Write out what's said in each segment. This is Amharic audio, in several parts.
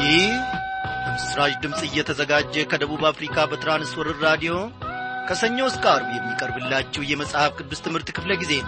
ይህ በምስራች ድምፅ እየተዘጋጀ ከደቡብ አፍሪካ በትራንስወርር ራዲዮ ከሰኞ እስከ አርብ የሚቀርብላችሁ የመጽሐፍ ቅዱስ ትምህርት ክፍለ ጊዜ ነው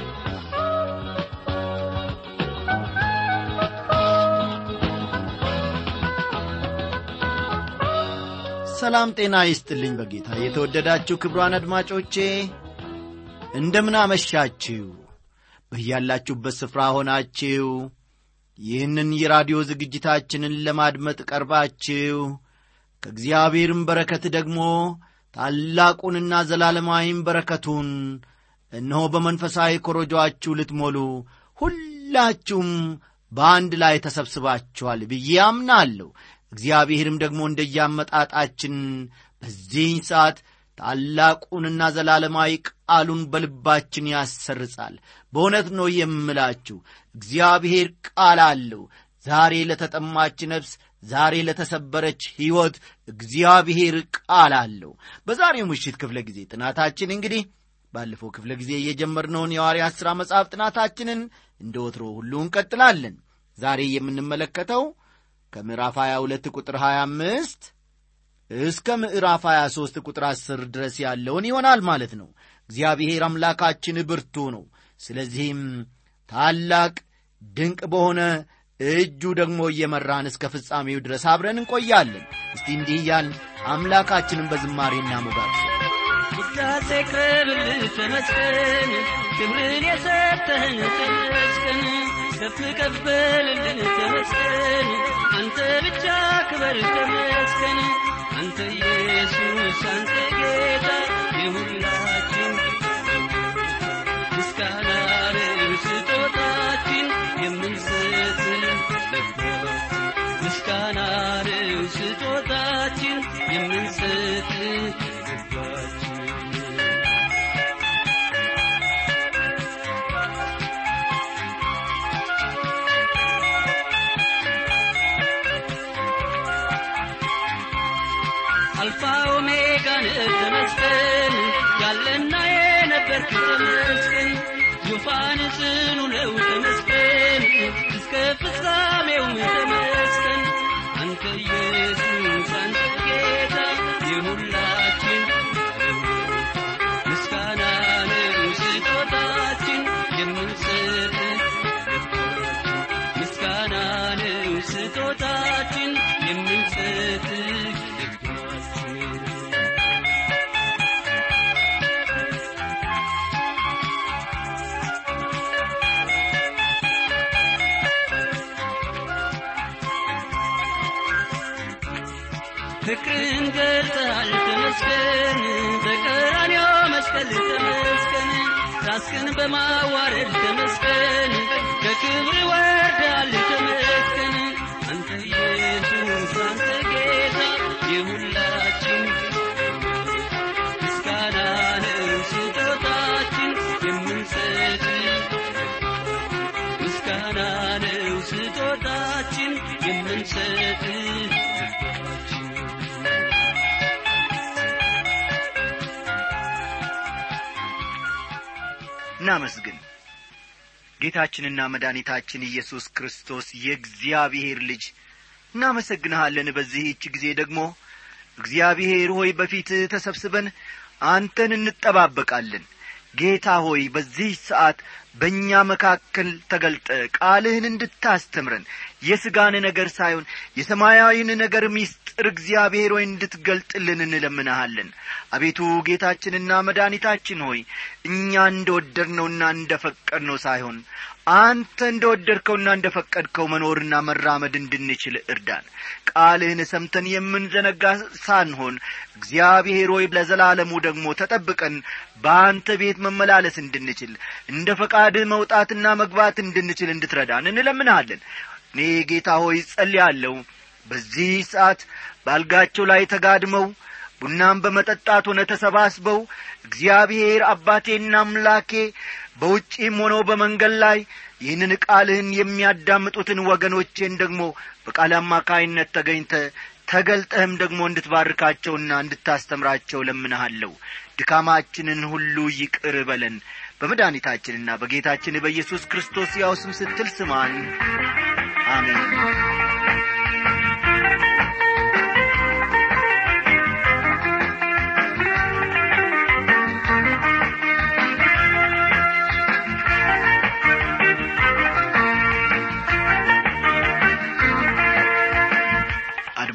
ሰላም ጤና ይስጥልኝ በጌታ የተወደዳችሁ ክብሯን አድማጮቼ እንደምን አመሻችሁ በያላችሁበት ስፍራ ሆናችሁ ይህንን የራዲዮ ዝግጅታችንን ለማድመጥ ቀርባችሁ ከእግዚአብሔርም በረከት ደግሞ ታላቁንና ዘላለማዊም በረከቱን እነሆ በመንፈሳዊ ኮረጆአችሁ ልትሞሉ ሁላችሁም በአንድ ላይ ተሰብስባችኋል ብዬ አምናለሁ እግዚአብሔርም ደግሞ እንደያመጣጣችን በዚህኝ ሰዓት ታላቁንና ዘላለማዊ ቃሉን በልባችን ያሰርጻል በእውነት ነው የምላችሁ እግዚአብሔር ቃል አለው ዛሬ ለተጠማች ነፍስ ዛሬ ለተሰበረች ሕይወት እግዚአብሔር ቃል አለው በዛሬው ምሽት ክፍለ ጊዜ ጥናታችን እንግዲህ ባለፈው ክፍለ ጊዜ የጀመርነውን የሐዋርያት ሥራ መጽሐፍ ጥናታችንን እንደ ወትሮ ሁሉ እንቀጥላለን ዛሬ የምንመለከተው ከምዕራፍ 22 ቁጥር 25 እስከ ምዕራፍ 23 ቁጥር 10 ድረስ ያለውን ይሆናል ማለት ነው እግዚአብሔር አምላካችን ብርቱ ነው ስለዚህም ታላቅ ድንቅ በሆነ እጁ ደግሞ እየመራን እስከ ፍጻሜው ድረስ አብረን እንቆያለን እስቲ እንዲህ እያል አምላካችንን በዝማሬና ሞጋት ውዳሴ ክብር ተመስገን ክብርን የሰጠህን ተመስገን ከፍ ከፍ በልልን ተመስገን አንተ ብቻ ክበር ተመስገን አንተ ኢየሱስ አንተ ጌታ የሁላችን ምስጋና ስጦታችን የምንሰጥ ምስጋና ስጦታችን የምንሰጥ ልባችን አልፋ ኦሜጋን ተመስገን ያለና የነበርክ ተመስገን ዙፋን ጽኑ ነው ተመስገን እስከ ፍጻሜው ተመስገን አንተ ኢየሱስ አንተ ጌታ የሁላችን ምስጋና ነው ስጦታችን የምንሰጥ ምስጋና ነው ስጦታችን የምንሰጥ ልባችን ፍቅርን ገልጸሃል ተመስገን በቀራንዮ መስቀል ተመስገን ራስህን በማዋረድ ተመስገን ከክብር ወርዳል ተመስገን አንተ ኢየሱስ አንተ ጌታ የሁላችን ምስጋና ነው ስጦታችን የምንሰጥ ምስጋና ነው ስጦታችን የምንሰጥ ልባችን እናመስግን ጌታችንና መድኃኒታችን ኢየሱስ ክርስቶስ የእግዚአብሔር ልጅ እናመሰግንሃለን በዚህች ጊዜ ደግሞ እግዚአብሔር ሆይ በፊትህ ተሰብስበን አንተን እንጠባበቃለን ጌታ ሆይ በዚህ ሰዓት በእኛ መካከል ተገልጠ ቃልህን እንድታስተምረን የሥጋን ነገር ሳይሆን የሰማያዊን ነገር ሚስጥር እግዚአብሔር ሆይ እንድትገልጥልን እንለምንሃለን አቤቱ ጌታችንና መድኃኒታችን ሆይ እኛ እንደ ወደድነውና እንደ ፈቀድነው ሳይሆን አንተ እንደ ወደድከውና እንደ ፈቀድከው መኖርና መራመድ እንድንችል እርዳን ቃልህን ሰምተን የምንዘነጋ ሳንሆን እግዚአብሔር ሆይ ለዘላለሙ ደግሞ ተጠብቀን በአንተ ቤት መመላለስ እንድንችል እንደ ፈቃድህ መውጣትና መግባት እንድንችል እንድትረዳን እንለምንሃለን እኔ ጌታ ሆይ ጸልያለሁ በዚህ ሰዓት ባልጋቸው ላይ ተጋድመው ቡናም በመጠጣት ሆነ ተሰባስበው እግዚአብሔር አባቴና አምላኬ በውጪም ሆነው በመንገድ ላይ ይህንን ቃልህን የሚያዳምጡትን ወገኖቼን ደግሞ በቃል አማካይነት ተገኝተ ተገልጠህም ደግሞ እንድትባርካቸውና እንድታስተምራቸው ለምንሃለሁ ድካማችንን ሁሉ ይቅር በለን በመድኃኒታችንና በጌታችን በኢየሱስ ክርስቶስ ያው ስም ስትል ስማን አሜን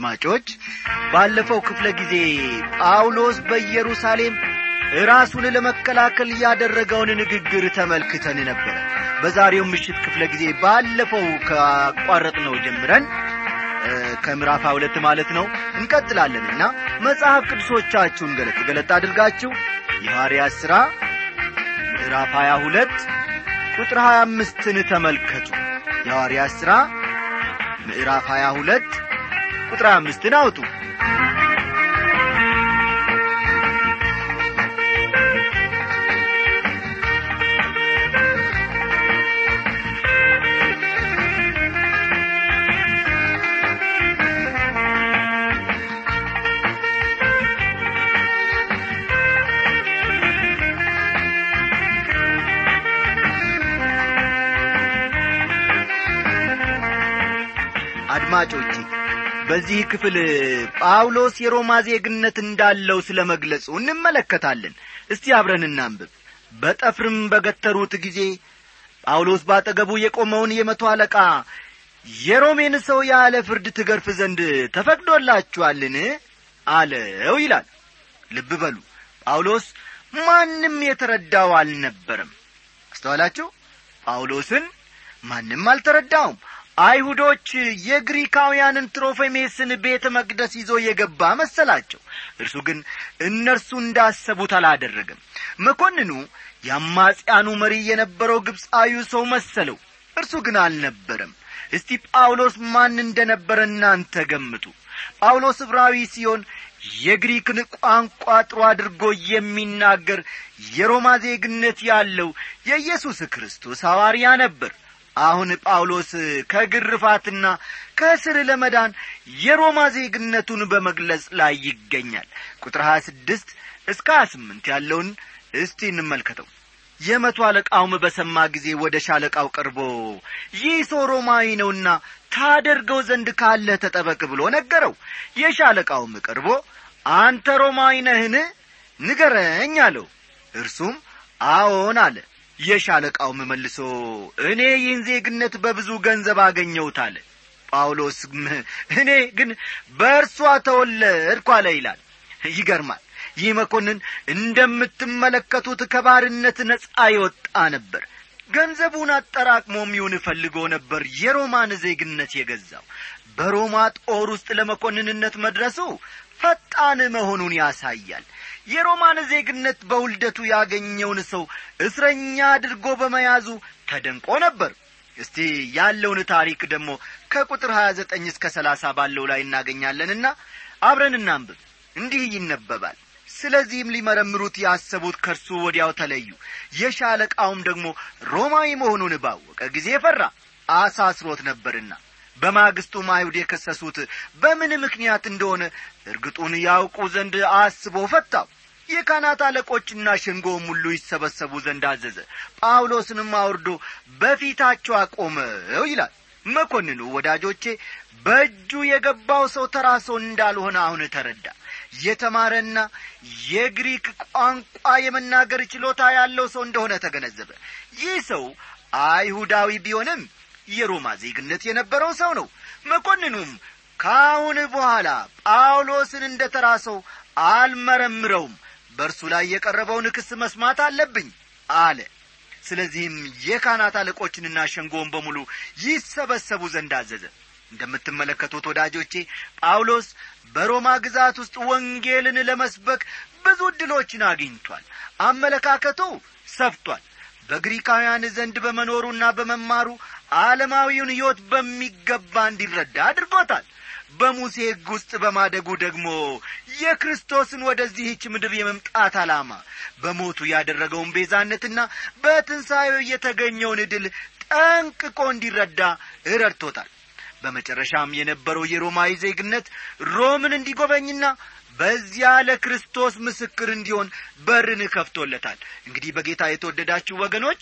አድማጮች ባለፈው ክፍለ ጊዜ ጳውሎስ በኢየሩሳሌም ራሱን ለመከላከል ያደረገውን ንግግር ተመልክተን ነበረ በዛሬው ምሽት ክፍለ ጊዜ ባለፈው ካቋረጥነው ጀምረን ከምዕራፍ ሁለት ማለት ነው እንቀጥላለንና መጽሐፍ ቅዱሶቻችሁን ገለጥ ገለጥ አድርጋችሁ የሐዋርያት ሥራ ምዕራፍ 22 ቁጥር 25ን ተመልከቱ የሐዋርያት ሥራ ምዕራፍ 22 ቁጥር 25ን አውጡ አድማጮቼ በዚህ ክፍል ጳውሎስ የሮማ ዜግነት እንዳለው ስለ መግለጹ እንመለከታለን እስቲ አብረን እናንብብ በጠፍርም በገተሩት ጊዜ ጳውሎስ ባጠገቡ የቆመውን የመቶ አለቃ የሮሜን ሰው ያለ ፍርድ ትገርፍ ዘንድ ተፈቅዶላችኋልን አለው ይላል ልብ በሉ ጳውሎስ ማንም የተረዳው አልነበረም አስተዋላችሁ ጳውሎስን ማንም አልተረዳውም አይሁዶች የግሪካውያንን ትሮፌሜስን ቤተ መቅደስ ይዞ የገባ መሰላቸው እርሱ ግን እነርሱ እንዳሰቡት አላደረገም መኮንኑ የአማጽያኑ መሪ የነበረው ግብፃዊው ሰው መሰለው እርሱ ግን አልነበረም እስቲ ጳውሎስ ማን እንደ ነበረ እናንተ ገምቱ ጳውሎስ ዕብራዊ ሲሆን የግሪክን ቋንቋ ጥሩ አድርጎ የሚናገር የሮማ ዜግነት ያለው የኢየሱስ ክርስቶስ ሐዋርያ ነበር አሁን ጳውሎስ ከግርፋትና ከእስር ለመዳን የሮማ ዜግነቱን በመግለጽ ላይ ይገኛል ቁጥር 26 እስከ 28 ያለውን እስቲ እንመልከተው የመቶ አለቃውም በሰማ ጊዜ ወደ ሻለቃው ቀርቦ ይህ ሰው ሮማዊ ነውና ታደርገው ዘንድ ካለህ ተጠበቅ ብሎ ነገረው የሻለቃውም ቀርቦ አንተ ሮማዊ ነህን ንገረኝ አለው እርሱም አዎን አለ የሻለቃውም መልሶ እኔ ይህን ዜግነት በብዙ ገንዘብ አገኘሁት አለ ጳውሎስ እኔ ግን በእርሷ ተወለድኩ አለ ይላል ይገርማል ይህ መኮንን እንደምትመለከቱት ከባርነት ነጻ የወጣ ነበር ገንዘቡን አጠራቅሞም ይሁን ፈልጎ ነበር የሮማን ዜግነት የገዛው በሮማ ጦር ውስጥ ለመኮንንነት መድረሱ ፈጣን መሆኑን ያሳያል የሮማን ዜግነት በውልደቱ ያገኘውን ሰው እስረኛ አድርጎ በመያዙ ተደንቆ ነበር እስቲ ያለውን ታሪክ ደግሞ ከቁጥር ሀያ ዘጠኝ እስከ ሰላሳ ባለው ላይ እናገኛለንና አብረን እናንብብ እንዲህ ይነበባል ስለዚህም ሊመረምሩት ያሰቡት ከእርሱ ወዲያው ተለዩ የሻለቃውም ደግሞ ሮማዊ መሆኑን ባወቀ ጊዜ ፈራ አሳስሮት ነበርና በማግስቱም አይሁድ የከሰሱት በምን ምክንያት እንደሆነ እርግጡን ያውቁ ዘንድ አስቦ ፈታው የካህናት አለቆችና ሸንጎም ሁሉ ይሰበሰቡ ዘንድ አዘዘ ጳውሎስንም አውርዶ በፊታቸው አቆመው ይላል መኮንኑ ወዳጆቼ በእጁ የገባው ሰው ተራ ሰው እንዳልሆነ አሁን ተረዳ የተማረና የግሪክ ቋንቋ የመናገር ችሎታ ያለው ሰው እንደሆነ ተገነዘበ ይህ ሰው አይሁዳዊ ቢሆንም የሮማ ዜግነት የነበረው ሰው ነው መኮንኑም ከአሁን በኋላ ጳውሎስን እንደ ተራ ሰው አልመረምረውም በእርሱ ላይ የቀረበውን ክስ መስማት አለብኝ አለ ስለዚህም የካህናት አለቆችንና ሸንጎን በሙሉ ይሰበሰቡ ዘንድ አዘዘ እንደምትመለከቱት ወዳጆቼ ጳውሎስ በሮማ ግዛት ውስጥ ወንጌልን ለመስበክ ብዙ ዕድሎችን አግኝቷል አመለካከቱ ሰፍቷል በግሪካውያን ዘንድ በመኖሩና በመማሩ ዓለማዊውን ሕይወት በሚገባ እንዲረዳ አድርጎታል በሙሴ ሕግ ውስጥ በማደጉ ደግሞ የክርስቶስን ወደዚህች ምድር የመምጣት ዓላማ በሞቱ ያደረገውን ቤዛነትና በትንሣኤው የተገኘውን ድል ጠንቅቆ እንዲረዳ እረድቶታል በመጨረሻም የነበረው የሮማዊ ዜግነት ሮምን እንዲጐበኝና በዚያ ለክርስቶስ ምስክር እንዲሆን በርን ከፍቶለታል እንግዲህ በጌታ የተወደዳችሁ ወገኖች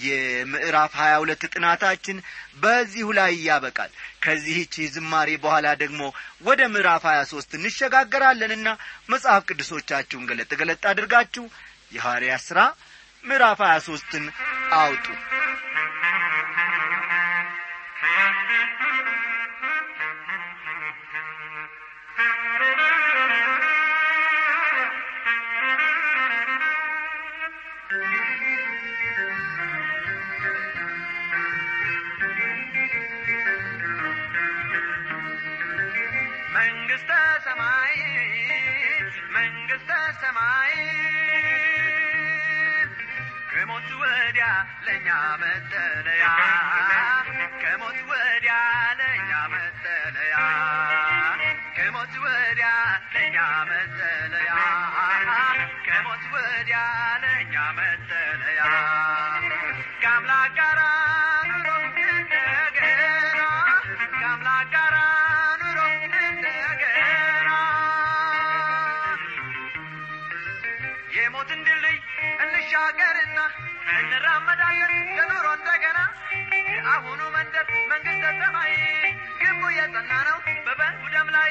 የምዕራፍ ሀያ ሁለት ጥናታችን በዚሁ ላይ ያበቃል ከዚህች ዝማሬ በኋላ ደግሞ ወደ ምዕራፍ ሀያ ሦስት እንሸጋገራለንና መጽሐፍ ቅዱሶቻችሁን ገለጥ ገለጥ አድርጋችሁ የሐዋርያ ሥራ ምዕራፍ ሀያ ሦስትን አውጡ መንግሥተ ሰማይ መንግሥተ ሰማይ ከሞት ወዲያ ለእኛ መጠለያ ከሞት ወዲያ ለእኛ መጠለያ ከሞት ወዲያ ለእኛ መጠለያ ከሞት ወዲያ ለእኛ መጠለያ ከአምላክ ጋራ ኑሮ እንደገና ከአምላክ ጋራ ኑሮ እንደገና የሞትን ድልድይ እንሻገርና እንራመዳለን ለኑሮ እንደገና የአሁኑ መንደር መንግሥተ ሰማይ ግንቡ የጸና ነው በበጉ ደም ላይ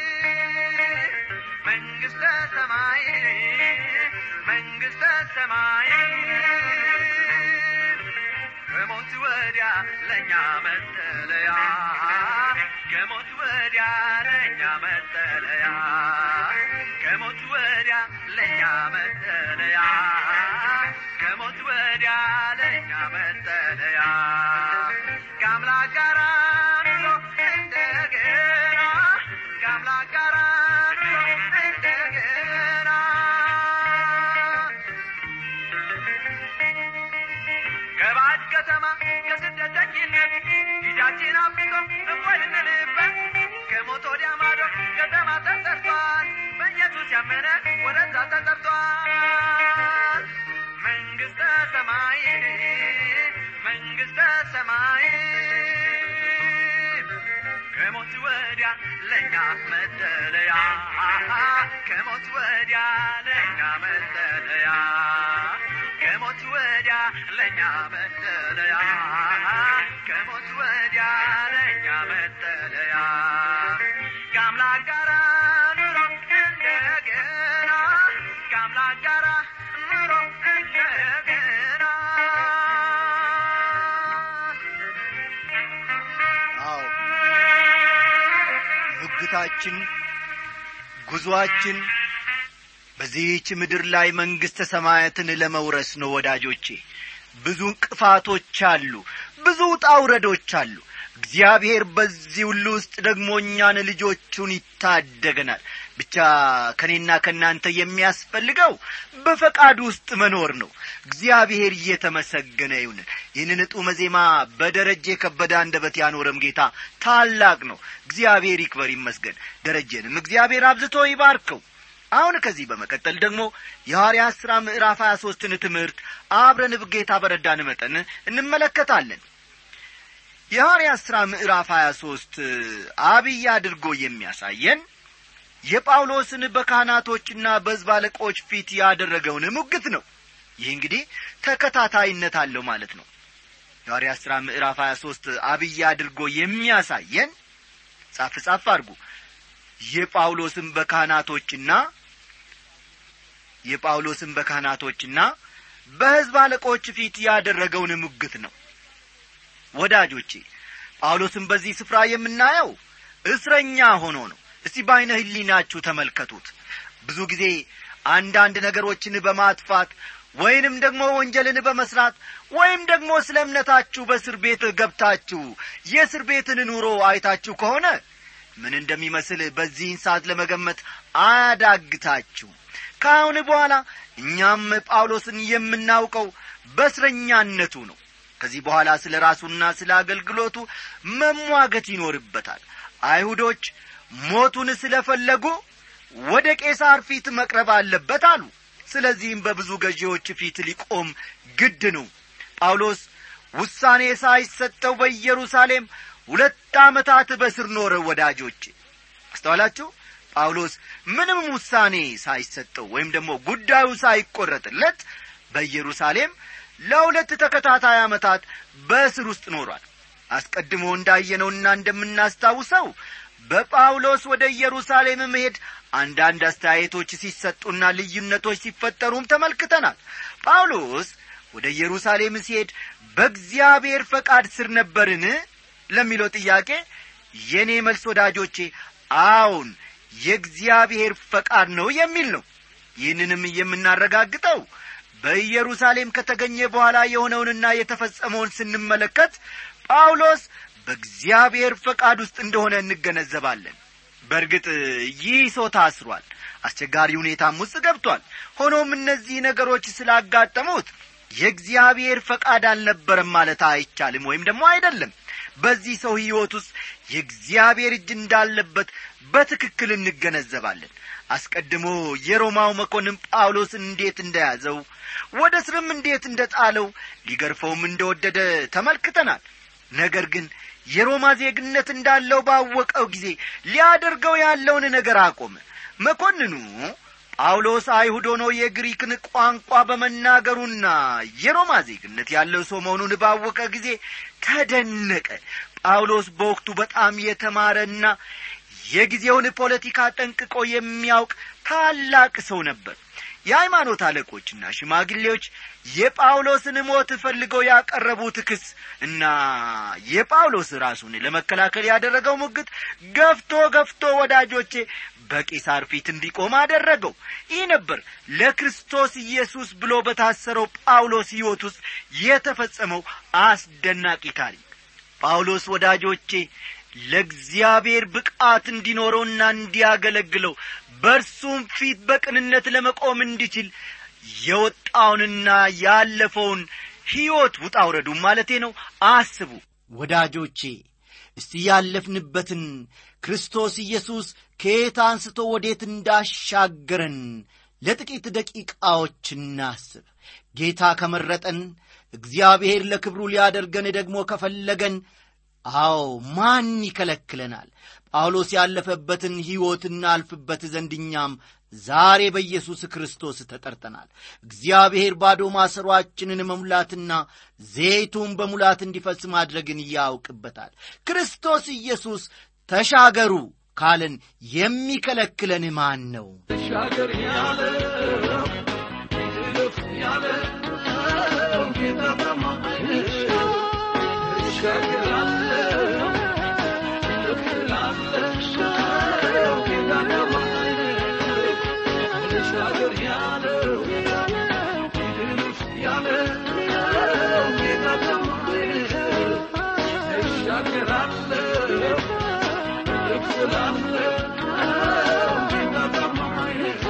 መንግሥተ ሰማይ መንግሥተ ሰማይ ከሞት ወዲያ ለእኛ መጠለያ ከሞት ወዲያ ለእኛ መጠለያ ከሞት ወዲያ ለእኛ መጠለያ ከሞት ወዲያ ለእኛ መጠለያ ከአምላክ ጋራ ኑሮ እንደገና ከአምላክ ጋራ ኑሮ እንደገና ከባድ ከተማ ከስደተኝነት ጊዜያችን አብቅቶ እንኳን እንልበት ከሞት ወዲያ ማዶ ከተማ ተጠርቷል በኢየሱስ ያመነ ወደዛ ተጠርቷል መንግሥተ ሰማይ መንግሥተ ሰማይ ከሞት ወዲያ ለእኛ መጠለያ ከሞት ወዲያ ለእኛ መጠለያ ከሞት ወዲያ ለእኛ መጠለያ ከሞት ወዲያ ለእኛ መጠለያ ከአምላክ ጋራ ኑሮ እንደገና ከአምላክ ጋራ ኑሮ እንደገና አዎ ሙግታችን ጉዞአችን በዚህች ምድር ላይ መንግሥተ ሰማያትን ለመውረስ ነው ወዳጆቼ ብዙ እንቅፋቶች አሉ ብዙ ውጣ ውረዶች አሉ እግዚአብሔር በዚህ ሁሉ ውስጥ ደግሞ እኛን ልጆቹን ይታደገናል ብቻ ከእኔና ከእናንተ የሚያስፈልገው በፈቃዱ ውስጥ መኖር ነው እግዚአብሔር እየተመሰገነ ይሁን ይህንን ጡመ ዜማ በደረጀ የከበደ አንደበት ያኖረም ጌታ ታላቅ ነው እግዚአብሔር ይክበር ይመስገን ደረጀንም እግዚአብሔር አብዝቶ ይባርከው አሁን ከዚህ በመቀጠል ደግሞ የሐዋርያት ሥራ ምዕራፍ ሀያ ሦስትን ትምህርት አብረን ጌታ በረዳን መጠን እንመለከታለን የሐዋርያት ሥራ ምዕራፍ ሀያ ሦስት አብይ አድርጎ የሚያሳየን የጳውሎስን በካህናቶችና በሕዝብ አለቆች ፊት ያደረገውን ሙግት ነው ይህ እንግዲህ ተከታታይነት አለው ማለት ነው የሐዋርያት ሥራ ምዕራፍ ሀያ ሦስት አብይ አድርጎ የሚያሳየን ጻፍ ጻፍ አድርጉ የጳውሎስን በካህናቶችና የጳውሎስን በካህናቶችና በሕዝብ አለቆች ፊት ያደረገውን ሙግት ነው ወዳጆቼ ጳውሎስን በዚህ ስፍራ የምናየው እስረኛ ሆኖ ነው እስቲ በዐይነ ህሊናችሁ ተመልከቱት ብዙ ጊዜ አንዳንድ ነገሮችን በማጥፋት ወይንም ደግሞ ወንጀልን በመስራት ወይም ደግሞ ስለ እምነታችሁ በእስር ቤት ገብታችሁ የእስር ቤትን ኑሮ አይታችሁ ከሆነ ምን እንደሚመስል በዚህን ሰዓት ለመገመት አያዳግታችሁ ከአሁን በኋላ እኛም ጳውሎስን የምናውቀው በእስረኛነቱ ነው ከዚህ በኋላ ስለ ራሱና ስለ አገልግሎቱ መሟገት ይኖርበታል አይሁዶች ሞቱን ስለ ፈለጉ ወደ ቄሳር ፊት መቅረብ አለበት አሉ ስለዚህም በብዙ ገዢዎች ፊት ሊቆም ግድ ነው ጳውሎስ ውሳኔ ሳይሰጠው በኢየሩሳሌም ሁለት ዓመታት በስር ኖረ ወዳጆች አስተዋላችሁ ጳውሎስ ምንም ውሳኔ ሳይሰጠው ወይም ደግሞ ጉዳዩ ሳይቈረጥለት በኢየሩሳሌም ለሁለት ተከታታይ ዓመታት በእስር ውስጥ ኖሯል አስቀድሞ እንዳየነውና እንደምናስታውሰው በጳውሎስ ወደ ኢየሩሳሌም መሄድ አንዳንድ አስተያየቶች ሲሰጡና ልዩነቶች ሲፈጠሩም ተመልክተናል ጳውሎስ ወደ ኢየሩሳሌም ሲሄድ በእግዚአብሔር ፈቃድ ስር ነበርን ለሚለው ጥያቄ የእኔ መልስ ወዳጆቼ አዎን የእግዚአብሔር ፈቃድ ነው የሚል ነው ይህንንም የምናረጋግጠው በኢየሩሳሌም ከተገኘ በኋላ የሆነውንና የተፈጸመውን ስንመለከት ጳውሎስ በእግዚአብሔር ፈቃድ ውስጥ እንደሆነ እንገነዘባለን በእርግጥ ይህ ሰው ታስሯል አስቸጋሪ ሁኔታም ውስጥ ገብቷል ሆኖም እነዚህ ነገሮች ስላጋጠሙት የእግዚአብሔር ፈቃድ አልነበረም ማለት አይቻልም ወይም ደግሞ አይደለም በዚህ ሰው ሕይወት ውስጥ የእግዚአብሔር እጅ እንዳለበት በትክክል እንገነዘባለን አስቀድሞ የሮማው መኮንን ጳውሎስን እንዴት እንደያዘው ወደ ስርም እንዴት እንደ ጣለው ሊገርፈውም እንደወደደ ተመልክተናል ነገር ግን የሮማ ዜግነት እንዳለው ባወቀው ጊዜ ሊያደርገው ያለውን ነገር አቆመ መኮንኑ ጳውሎስ አይሁድ ሆኖ የግሪክን ቋንቋ በመናገሩና የሮማ ዜግነት ያለው ሰው መሆኑን ባወቀ ጊዜ ተደነቀ ጳውሎስ በወቅቱ በጣም የተማረና የጊዜውን ፖለቲካ ጠንቅቆ የሚያውቅ ታላቅ ሰው ነበር የሃይማኖት አለቆችና ሽማግሌዎች የጳውሎስን ሞት ፈልገው ያቀረቡት ክስ እና የጳውሎስ ራሱን ለመከላከል ያደረገው ሙግት ገፍቶ ገፍቶ ወዳጆቼ በቄሳር ፊት እንዲቆም አደረገው ይህ ነበር ለክርስቶስ ኢየሱስ ብሎ በታሰረው ጳውሎስ ሕይወት ውስጥ የተፈጸመው አስደናቂ ታሪክ ጳውሎስ ወዳጆቼ ለእግዚአብሔር ብቃት እንዲኖረውና እንዲያገለግለው በእርሱም ፊት በቅንነት ለመቆም እንዲችል የወጣውንና ያለፈውን ሕይወት ውጣ ውረዱ ማለቴ ነው አስቡ ወዳጆቼ እስቲ ያለፍንበትን ክርስቶስ ኢየሱስ ከየት አንስቶ ወዴት እንዳሻገረን ለጥቂት ደቂቃዎች እናስብ ጌታ ከመረጠን እግዚአብሔር ለክብሩ ሊያደርገን ደግሞ ከፈለገን አዎ ማን ይከለክለናል ጳውሎስ ያለፈበትን ሕይወት እናልፍበት ዘንድ እኛም ዛሬ በኢየሱስ ክርስቶስ ተጠርተናል እግዚአብሔር ባዶ ማሰሯችንን መሙላትና ዘይቱን በሙላት እንዲፈስ ማድረግን ያውቅበታል ክርስቶስ ኢየሱስ ተሻገሩ ካለን የሚከለክለን ማን ነው ተሻገር ያለው እልፍ ያለው ጌታ በማይሽ እሻገራለሁ እልፍ እላለሁ ጌታ በማይሽ ተሻገር ያለው እልፍ ያለው ጌታ በማይሽ እሻገራለሁ እልፍ እላለሁ ጌታ በማይሽ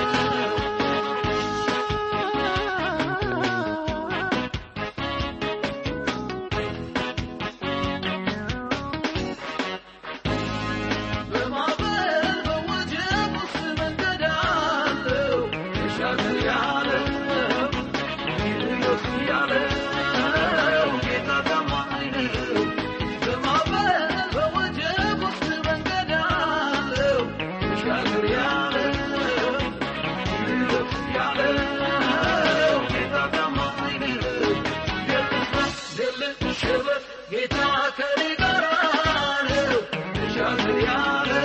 በማዕበል በወጀብ ውስጥ መንገድ አለው ተሻገር ያለው ይልፍ ያለው ጌታ ታማኝ ነው። በማዕበል በወጀብ ውስጥ መንገድ አለው ተሻገር ያለው ይልፍ ያለው ጌታ ታማኝ ነው። የልፍራ የልሽበት ጌታ ከኔ ጋር ነው ተሻገር ያለው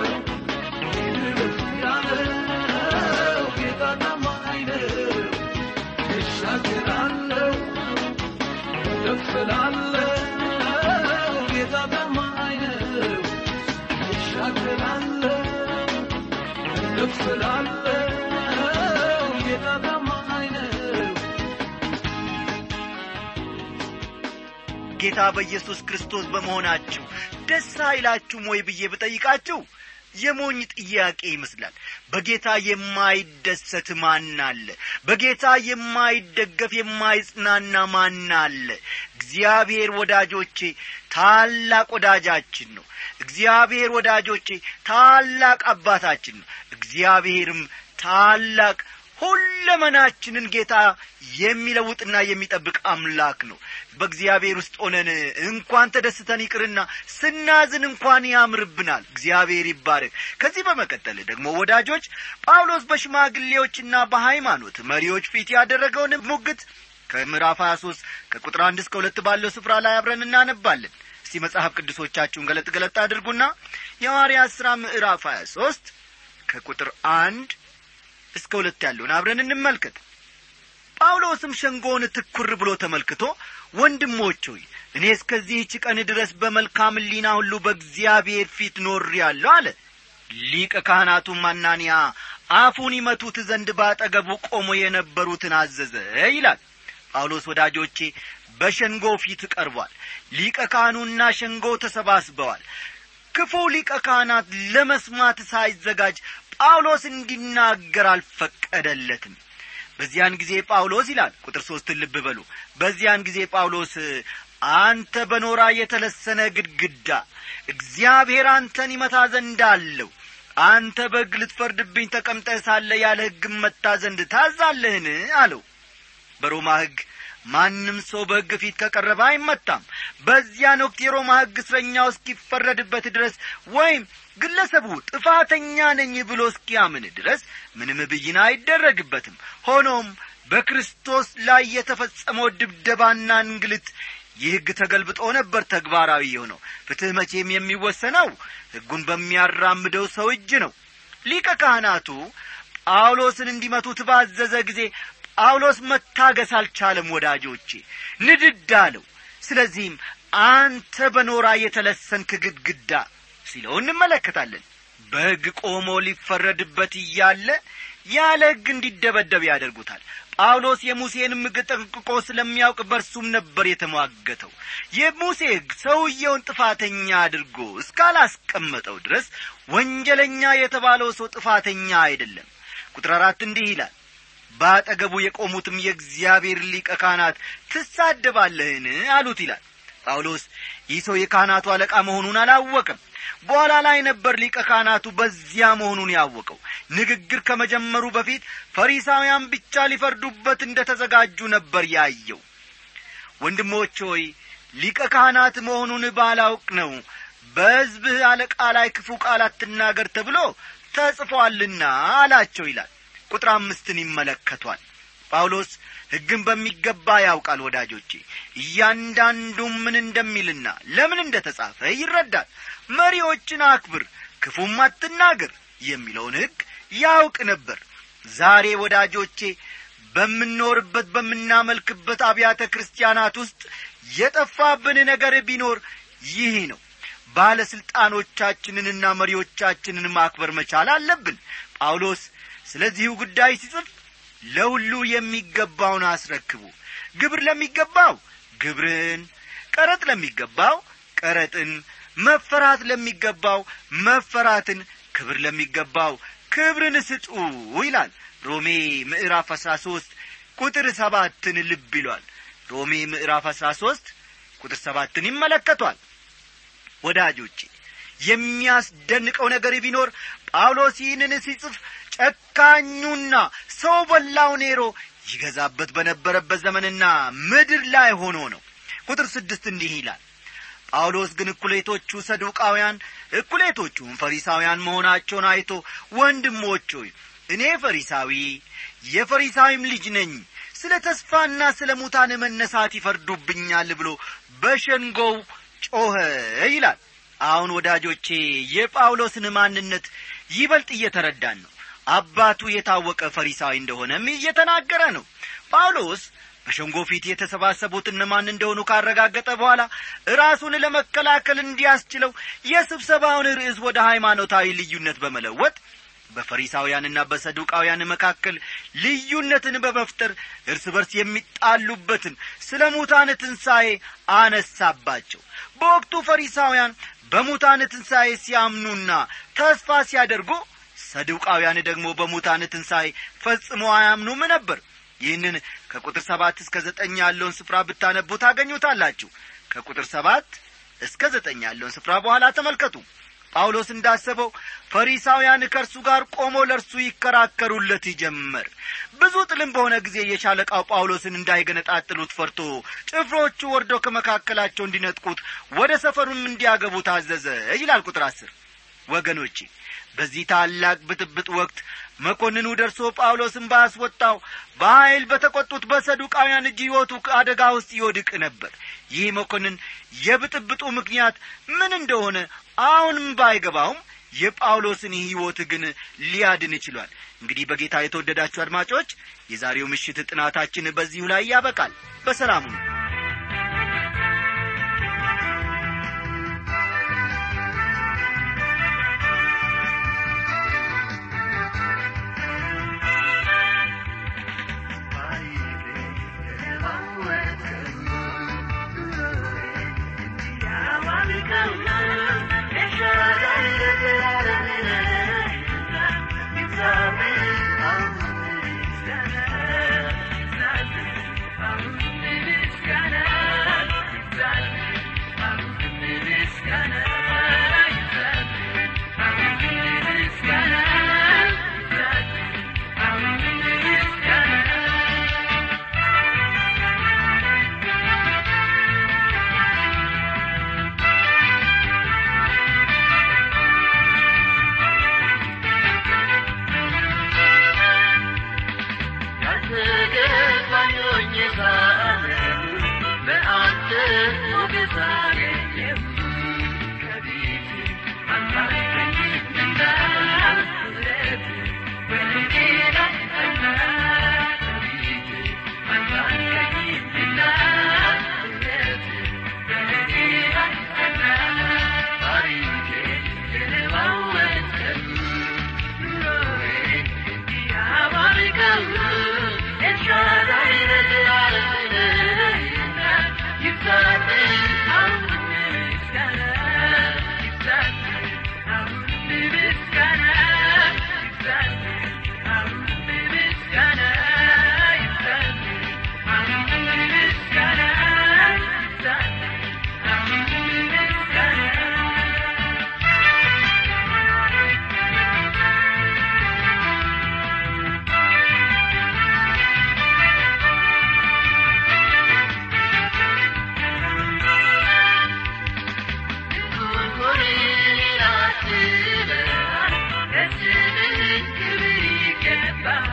ጌታ በኢየሱስ ክርስቶስ በመሆናችሁ ደስ አይላችሁም ወይ ብዬ ብጠይቃችሁ የሞኝ ጥያቄ ይመስላል በጌታ የማይደሰት ማን አለ በጌታ የማይደገፍ የማይጽናና ማን አለ እግዚአብሔር ወዳጆቼ ታላቅ ወዳጃችን ነው እግዚአብሔር ወዳጆቼ ታላቅ አባታችን ነው እግዚአብሔርም ታላቅ ሁለመናችንን ጌታ የሚለውጥና የሚጠብቅ አምላክ ነው በእግዚአብሔር ውስጥ ሆነን እንኳን ተደስተን ይቅርና ስናዝን እንኳን ያምርብናል እግዚአብሔር ይባረክ ከዚህ በመቀጠል ደግሞ ወዳጆች ጳውሎስ በሽማግሌዎችና በሃይማኖት መሪዎች ፊት ያደረገውን ሙግት ከምዕራፍ 23 ከቁጥር አንድ እስከ ሁለት ባለው ስፍራ ላይ አብረን እናነባለን እስቲ መጽሐፍ ቅዱሶቻችሁን ገለጥ ገለጥ አድርጉና የሐዋርያት ሥራ ምዕራፍ 23 ከቁጥር አንድ እስከ ሁለት ያለውን አብረን እንመልከት ጳውሎስም ሸንጎውን ትኩር ብሎ ተመልክቶ ወንድሞች ሆይ እኔ እስከዚህች ቀን ድረስ በመልካም ሊና ሁሉ በእግዚአብሔር ፊት ኖር ያለሁ አለ ሊቀ ካህናቱም አናንያ አፉን ይመቱት ዘንድ ባጠገቡ ቆሞ የነበሩትን አዘዘ ይላል ጳውሎስ ወዳጆቼ በሸንጎ ፊት ቀርቧል ሊቀ ካህኑና ሸንጎ ተሰባስበዋል ክፉ ሊቀ ካህናት ለመስማት ሳይዘጋጅ ጳውሎስ እንዲናገር አልፈቀደለትም በዚያን ጊዜ ጳውሎስ ይላል ቁጥር ሦስትን ልብ በሉ በዚያን ጊዜ ጳውሎስ አንተ በኖራ የተለሰነ ግድግዳ እግዚአብሔር አንተን ይመታ ዘንድ አለው አንተ በሕግ ልትፈርድብኝ ተቀምጠህ ሳለ ያለ ሕግም መታ ዘንድ ታዛለህን አለው በሮማ ሕግ ማንም ሰው በሕግ ፊት ከቀረበ አይመታም በዚያን ወቅት የሮማ ሕግ እስረኛው እስኪፈረድበት ድረስ ወይም ግለሰቡ ጥፋተኛ ነኝ ብሎ እስኪያምን ድረስ ምንም ብይን አይደረግበትም ሆኖም በክርስቶስ ላይ የተፈጸመው ድብደባና እንግልት ይህ ሕግ ተገልብጦ ነበር ተግባራዊ የሆነው ፍትሕ መቼም የሚወሰነው ሕጉን በሚያራምደው ሰው እጅ ነው ሊቀ ካህናቱ ጳውሎስን እንዲመቱት ባዘዘ ጊዜ ጳውሎስ መታገስ አልቻለም ወዳጆቼ ንድድ አለው ስለዚህም አንተ በኖራ የተለሰንክ ግድግዳ ሲለው እንመለከታለን በሕግ ቆሞ ሊፈረድበት እያለ ያለ ሕግ እንዲደበደብ ያደርጉታል ጳውሎስ የሙሴንም ሕግ ጠንቅቆ ስለሚያውቅ በርሱም ነበር የተሟገተው የሙሴ ሕግ ሰውየውን ጥፋተኛ አድርጎ እስካላስቀመጠው ድረስ ወንጀለኛ የተባለው ሰው ጥፋተኛ አይደለም ቁጥር አራት እንዲህ ይላል በአጠገቡ የቆሙትም የእግዚአብሔር ሊቀ ካህናት ትሳደባለህን አሉት ይላል ጳውሎስ ይህ ሰው የካህናቱ አለቃ መሆኑን አላወቅም በኋላ ላይ ነበር ሊቀ ካህናቱ በዚያ መሆኑን ያወቀው ንግግር ከመጀመሩ በፊት ፈሪሳውያን ብቻ ሊፈርዱበት እንደ ተዘጋጁ ነበር ያየው ወንድሞች ሆይ ሊቀ ካህናት መሆኑን ባላውቅ ነው በሕዝብህ አለቃ ላይ ክፉ ቃል አትናገር ተብሎ ተጽፏልና አላቸው ይላል ቁጥር አምስትን ይመለከቷል ጳውሎስ ሕግን በሚገባ ያውቃል ወዳጆቼ እያንዳንዱም ምን እንደሚልና ለምን እንደ ተጻፈ ይረዳል መሪዎችን አክብር ክፉም አትናገር የሚለውን ሕግ ያውቅ ነበር ዛሬ ወዳጆቼ በምንኖርበት በምናመልክበት አብያተ ክርስቲያናት ውስጥ የጠፋብን ነገር ቢኖር ይህ ነው ባለሥልጣኖቻችንንና መሪዎቻችንን ማክበር መቻል አለብን ጳውሎስ ስለዚሁ ጉዳይ ሲጽፍ ለሁሉ የሚገባውን አስረክቡ ግብር ለሚገባው ግብርን ቀረጥ ለሚገባው ቀረጥን መፈራት ለሚገባው መፈራትን ክብር ለሚገባው ክብርን ስጡ ይላል ሮሜ ምዕራፍ አሥራ ሦስት ቁጥር ሰባትን ልብ ይሏል ሮሜ ምዕራፍ አሥራ ሦስት ቁጥር ሰባትን ይመለከቷል ወዳጆቼ የሚያስደንቀው ነገር ቢኖር ጳውሎስ ይህንን ሲጽፍ ጨካኙና ሰው በላው ኔሮ ይገዛበት በነበረበት ዘመንና ምድር ላይ ሆኖ ነው ቁጥር ስድስት እንዲህ ይላል ጳውሎስ ግን እኩሌቶቹ ሰዱቃውያን እኩሌቶቹም ፈሪሳውያን መሆናቸውን አይቶ ወንድሞች ሆይ እኔ ፈሪሳዊ የፈሪሳዊም ልጅ ነኝ ስለ ተስፋና ስለ ሙታን መነሳት ይፈርዱብኛል ብሎ በሸንጎው ጮኸ ይላል አሁን ወዳጆቼ የጳውሎስን ማንነት ይበልጥ እየተረዳን ነው አባቱ የታወቀ ፈሪሳዊ እንደሆነም እየተናገረ ነው ጳውሎስ በሸንጎ ፊት የተሰባሰቡት እነማን እንደሆኑ ካረጋገጠ በኋላ ራሱን ለመከላከል እንዲያስችለው የስብሰባውን ርዕስ ወደ ሃይማኖታዊ ልዩነት በመለወጥ በፈሪሳውያንና በሰዱቃውያን መካከል ልዩነትን በመፍጠር እርስ በርስ የሚጣሉበትን ስለ ሙታን ትንሣኤ አነሳባቸው በወቅቱ ፈሪሳውያን በሙታን ትንሣኤ ሲያምኑና ተስፋ ሲያደርጉ ሰዱቃውያን ደግሞ በሙታን ትንሣኤ ፈጽሞ አያምኑም ነበር ይህንን ከቁጥር ሰባት እስከ ዘጠኝ ያለውን ስፍራ ብታነቡ ታገኙታላችሁ ከቁጥር ሰባት እስከ ዘጠኝ ያለውን ስፍራ በኋላ ተመልከቱ ጳውሎስ እንዳሰበው ፈሪሳውያን ከእርሱ ጋር ቆሞ ለእርሱ ይከራከሩለት ጀመር ብዙ ጥልም በሆነ ጊዜ የሻለቃው ጳውሎስን እንዳይገነጣጥሉት ፈርቶ ጭፍሮቹ ወርዶ ከመካከላቸው እንዲነጥቁት ወደ ሰፈሩም እንዲያገቡ ታዘዘ ይላል ቁጥር አስር ወገኖቼ በዚህ ታላቅ ብጥብጥ ወቅት መኮንኑ ደርሶ ጳውሎስን ባስወጣው በኀይል በተቈጡት በሰዱቃውያን እጅ ሕይወቱ አደጋ ውስጥ ይወድቅ ነበር ይህ መኮንን የብጥብጡ ምክንያት ምን እንደሆነ አሁንም ባይገባውም የጳውሎስን ሕይወት ግን ሊያድን ችሏል እንግዲህ በጌታ የተወደዳችሁ አድማጮች የዛሬው ምሽት ጥናታችን በዚሁ ላይ ያበቃል በሰላሙ ነው Yeah. ላይ